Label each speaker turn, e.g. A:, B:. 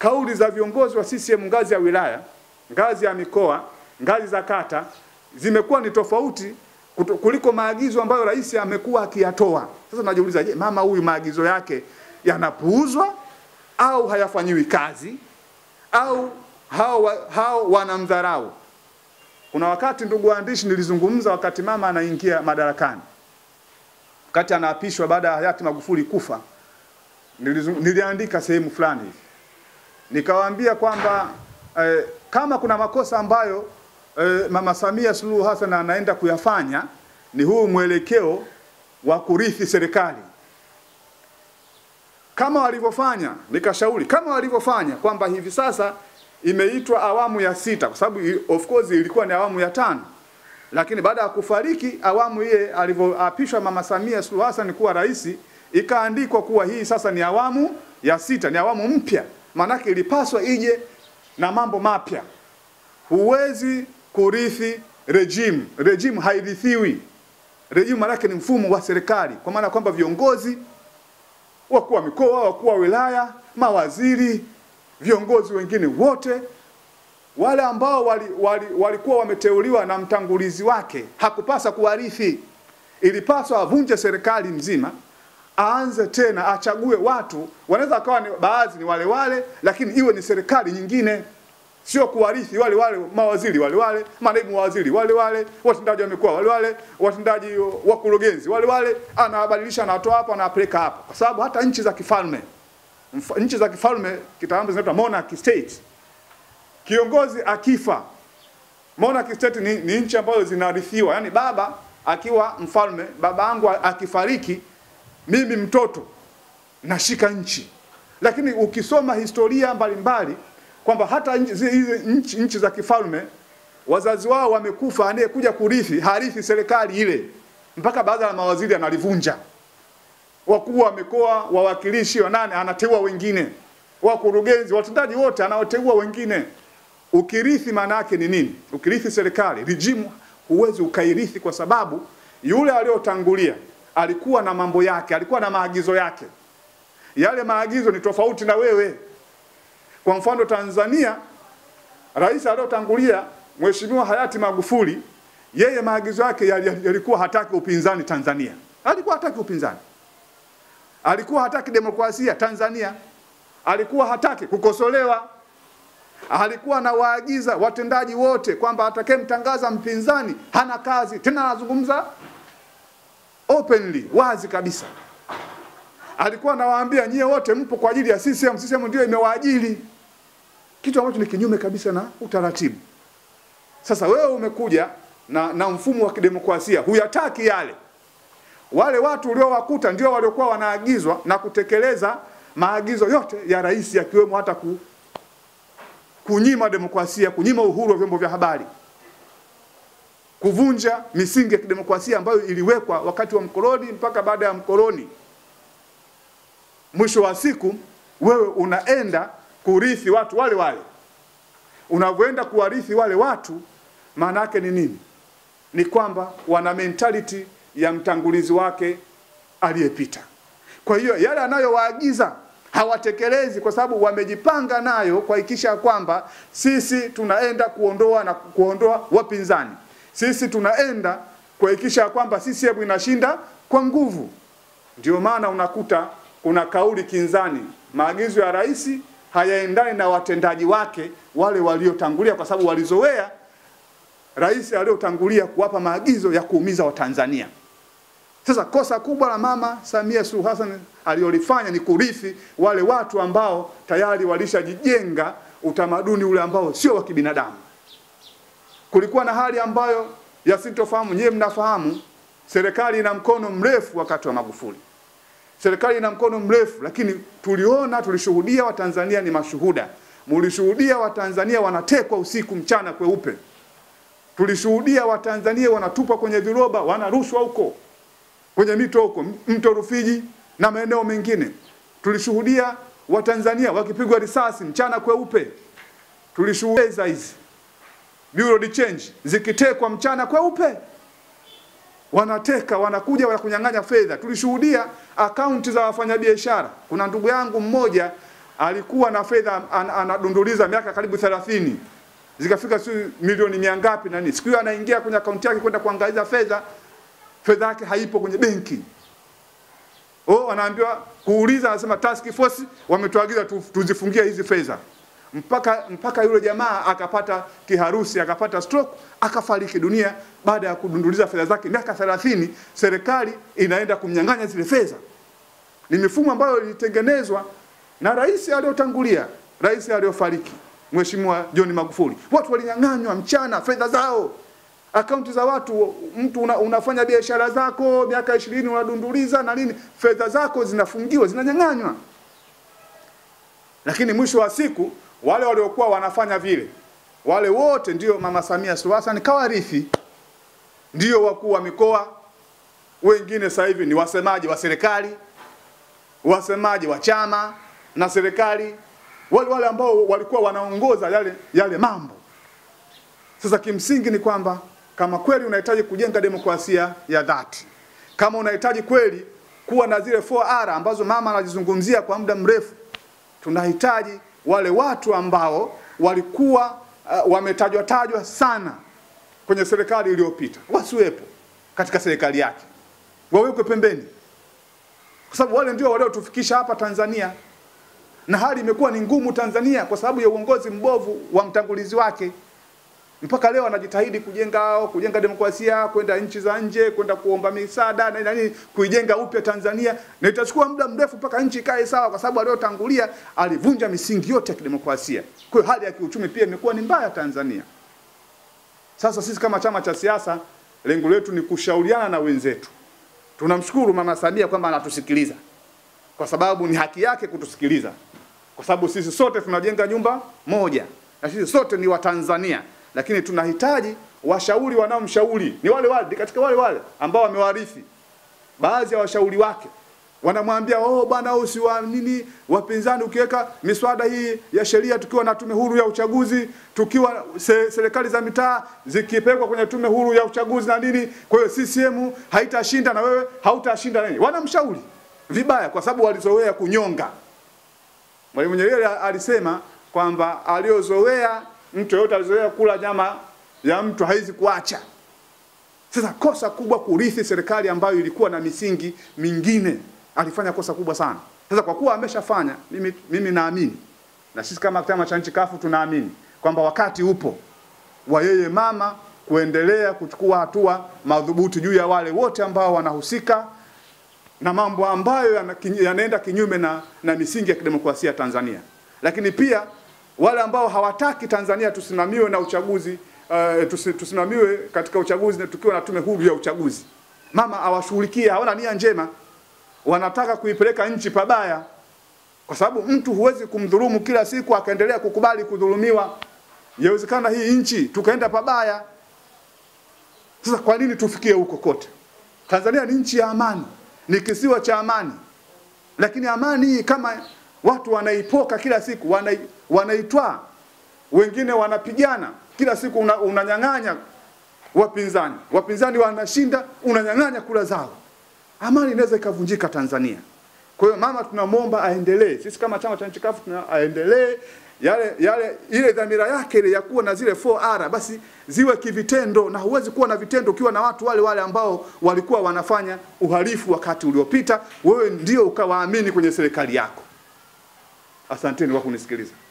A: kauli za viongozi wa CCM ngazi ya wilaya, ngazi ya mikoa, ngazi za kata zimekuwa ni tofauti kuto- kuliko maagizo ambayo rais amekuwa akiyatoa. Sasa najiuliza, je, mama huyu maagizo yake yanapuuzwa au hayafanyiwi kazi au hao, wa- hao wanamdharau? Kuna wakati ndugu waandishi, nilizungumza wakati mama anaingia madarakani, wakati anaapishwa baada ya hayati Magufuli kufa, nilizung- niliandika sehemu fulani hivi nikawaambia kwamba eh, kama kuna makosa ambayo eh, mama Samia Suluhu Hassan anaenda kuyafanya ni huu mwelekeo wa kurithi serikali kama walivyofanya, nikashauri kama walivyofanya kwamba hivi sasa imeitwa awamu ya sita, kwa sababu i- of course ilikuwa ni awamu ya tano, lakini baada ya kufariki awamu ile alivyoapishwa mama Samia Suluhu Hassan kuwa rais, ikaandikwa kuwa hii sasa ni awamu ya sita, ni awamu mpya. Maanake ilipaswa ije na mambo mapya. Huwezi kurithi regime, regime hairithiwi. Regime maanake ni mfumo wa serikali, kwa maana kwamba viongozi wakuu wa mikoa, wakuu wa wilaya, mawaziri, viongozi wengine wote wale ambao wali, wali, walikuwa wameteuliwa na mtangulizi wake hakupasa kuwarithi. Ilipaswa avunje serikali nzima, aanze tena, achague watu. Wanaweza akawa ni baadhi ni wale wale, lakini iwe ni serikali nyingine, sio kuwarithi wale wale mawaziri wale wale, manaibu waziri wale wale, watendaji wa mikoa wale wale, watendaji wakurugenzi wale wale, anawabadilisha, anatoa hapa, anawapeleka hapa, kwa sababu hata nchi za kifalme mf- nchi za kifalme kitaalamu zinaitwa monarchy state kiongozi akifa monarchy state ni, ni nchi ambazo zinarithiwa yani baba akiwa mfalme baba yangu akifariki mimi mtoto nashika nchi lakini ukisoma historia mbalimbali kwamba hata nchi- zi- hizi nchi, nchi za kifalme wazazi wao wamekufa anayekuja kurithi harithi serikali ile mpaka baadhi ya mawaziri analivunja wakuu wa mikoa, wawakilishi wa nane, anateua wengine, wakurugenzi, watendaji wote anaoteua wengine. Ukirithi maana yake ni nini? Ukirithi serikali, rijimu huwezi ukairithi, kwa sababu yule aliyotangulia alikuwa na mambo yake, alikuwa na maagizo yake. Yale maagizo ni tofauti na wewe. Kwa mfano Tanzania, rais aliyotangulia Mheshimiwa hayati Magufuli, yeye maagizo yake yali- yalikuwa hataki upinzani Tanzania, alikuwa hataki upinzani alikuwa hataki demokrasia Tanzania, alikuwa hataki kukosolewa, alikuwa anawaagiza watendaji wote kwamba atakayemtangaza mpinzani hana kazi tena. Anazungumza openly, wazi kabisa. Alikuwa anawaambia nyie wote mpo kwa ajili ya CCM, CCM ndio imewaajiri, kitu ambacho ni kinyume kabisa na utaratibu. Sasa wewe umekuja na, na mfumo wa kidemokrasia, huyataki yale wale watu uliowakuta ndio waliokuwa wanaagizwa na kutekeleza maagizo yote ya rais yakiwemo hata ku, kunyima demokrasia, kunyima uhuru wa vyombo vya habari, kuvunja misingi ya kidemokrasia ambayo iliwekwa wakati wa mkoloni mpaka baada ya mkoloni. Mwisho wa siku wewe unaenda kurithi watu wale wale. Unavyoenda kuwarithi wale watu, maana yake ni nini? Ni kwamba wana mentality ya mtangulizi wake aliyepita. Kwa hiyo yale anayowaagiza hawatekelezi, kwa sababu wamejipanga nayo kuhakikisha kwamba sisi tunaenda kuondoa na kuondoa wapinzani, sisi tunaenda kuhakikisha kwamba CCM inashinda kwa nguvu. Ndio maana unakuta kuna kauli kinzani, maagizo ya rais hayaendani na watendaji wake wale waliotangulia, kwa sababu walizoea rais aliyotangulia kuwapa maagizo ya kuumiza Watanzania. Sasa kosa kubwa la mama Samia Suluhu Hassan aliyolifanya ni kurithi wale watu ambao tayari walishajijenga utamaduni ule ambao sio wa kibinadamu. Kulikuwa na hali ambayo ya sintofahamu, nyewe mnafahamu, serikali ina mkono mrefu wakati wa Magufuli. Serikali ina mkono mrefu, lakini tuliona, tulishuhudia, Watanzania ni mashuhuda, mulishuhudia Watanzania wanatekwa usiku mchana kweupe tulishuhudia Watanzania wanatupwa kwenye viroba, wanarushwa huko kwenye mito huko, mto Rufiji na maeneo mengine. Tulishuhudia Watanzania wakipigwa risasi mchana kweupe. Tulishuhudia hizi bureau de change zikitekwa mchana kweupe, wanateka wanakuja wanakunyang'anya fedha. Tulishuhudia akaunti za wafanyabiashara. Kuna ndugu yangu mmoja alikuwa na fedha an, anadunduliza miaka karibu 30 zikafika si milioni mia ngapi na nini. Siku hiyo anaingia kwenye akaunti yake kwenda kuangaliza fedha, fedha yake haipo kwenye benki. Oh, anaambiwa kuuliza, anasema task force wametuagiza tu, tuzifungie hizi fedha mpaka mpaka yule jamaa akapata kiharusi akapata stroke akafariki dunia baada ya kudunduliza fedha zake miaka 30 serikali inaenda kumnyang'anya zile fedha ni mifumo ambayo ilitengenezwa na rais aliyotangulia rais aliyofariki mheshimiwa John Magufuli watu walinyang'anywa mchana fedha zao akaunti za watu mtu una, unafanya biashara zako miaka 20 unadunduliza na nini fedha zako zinafungiwa zinanyang'anywa lakini mwisho wa siku wale waliokuwa wanafanya vile wale wote ndio mama Samia Suluhu Hassan kawarithi, ndio wakuu wa mikoa, wengine sasa hivi ni wasemaji wa serikali, wasemaji wa chama na serikali, wale wale ambao walikuwa wanaongoza yale yale mambo. Sasa kimsingi ni kwamba kama kweli unahitaji kujenga demokrasia ya dhati, kama unahitaji kweli kuwa na zile 4R ambazo mama anazizungumzia kwa muda mrefu, tunahitaji wale watu ambao walikuwa uh, wametajwa tajwa sana kwenye serikali iliyopita wasiwepo katika serikali yake, wawekwe pembeni, kwa sababu wale ndio waliotufikisha hapa Tanzania, na hali imekuwa ni ngumu Tanzania kwa sababu ya uongozi mbovu wa mtangulizi wake. Mpaka leo anajitahidi kujenga kujenga demokrasia, kwenda nchi za nje, kwenda kuomba misaada na nini, kuijenga upya Tanzania, na itachukua muda mrefu mpaka nchi ikae sawa, kwa sababu aliyotangulia alivunja misingi yote ya kidemokrasia. Kwa hiyo hali ya kiuchumi pia imekuwa ni mbaya Tanzania. Sasa sisi kama chama cha siasa, lengo letu ni kushauriana na wenzetu. Tunamshukuru Mama Samia kwamba anatusikiliza, kwa sababu ni haki yake kutusikiliza, kwa sababu sisi sote tunajenga nyumba moja na sisi sote ni Watanzania lakini tunahitaji washauri wanaomshauri ni wale wale katika wale wale ambao wamewarithi. Baadhi ya washauri wake wanamwambia oh, bwana usiwa nini wapinzani, ukiweka miswada hii ya sheria, tukiwa na tume huru ya uchaguzi, tukiwa se, serikali za mitaa zikipelekwa kwenye tume huru ya uchaguzi na nini, kwa hiyo CCM haitashinda na wewe hautashinda nini. Wanamshauri vibaya, kwa sababu walizoea kunyonga. Mwalimu Nyerere alisema kwamba aliozoea mtu yoyote alizoea kula nyama ya mtu haizi kuacha. Sasa kosa kubwa kurithi serikali ambayo ilikuwa na misingi mingine, alifanya kosa kubwa sana. Sasa kwa kuwa ameshafanya, mimi, mimi naamini na sisi kama chama cha nchi kafu tunaamini kwamba wakati upo wa yeye mama kuendelea kuchukua hatua madhubuti juu ya wale wote ambao wanahusika na mambo ambayo yanaenda kinyume na, na misingi ya kidemokrasia ya Tanzania, lakini pia wale ambao hawataki Tanzania tusimamiwe na uchaguzi uh, tusimamiwe katika uchaguzi na tukiwa na tume huru ya uchaguzi. Mama awashughulikie, hawana nia njema, wanataka kuipeleka nchi pabaya, kwa sababu mtu huwezi kumdhulumu kila siku akaendelea kukubali kudhulumiwa. Yawezekana hii nchi tukaenda pabaya. Sasa kwa nini tufikie huko kote? Tanzania ni nchi ya amani, ni kisiwa cha amani, lakini amani hii kama watu wanaipoka kila siku, wanai, wanaitwaa, wengine wanapigana kila siku, una, unanyang'anya wapinzani, wapinzani wanashinda, unanyang'anya kula zao, amani inaweza ikavunjika Tanzania. Kwa hiyo mama, tunamwomba aendelee, sisi kama chama cha nchi kafu tuna aendelee yale yale ile dhamira yake ile ya kuwa na zile 4R basi ziwe kivitendo, na huwezi kuwa na vitendo ukiwa na watu wale wale ambao walikuwa wanafanya uhalifu wakati uliopita, wewe ndio ukawaamini kwenye serikali yako. Asanteni kwa kunisikiliza.